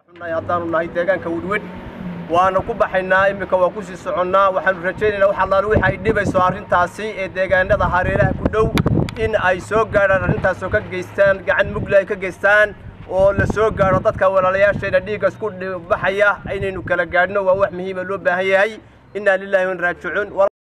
haddaanu nahay deegaanka wedwed waana ku baxaynaa iminka waa kusii soconnaa waxaanu rajaynaynaa wax allaale wixi ay dhibayso arrintaasi ee deegaanada hareeraha ku dhow in ay soo gaadhaan arrintaasoo ka geystaan gacan mugle ay ka geystaan oo la soo gaadho dadka walaalayaasheena dhiigga isku baxaya inaynu kala gaadhno waa wax muhiima loo baahan yahay innaa lillahi wan raajicuun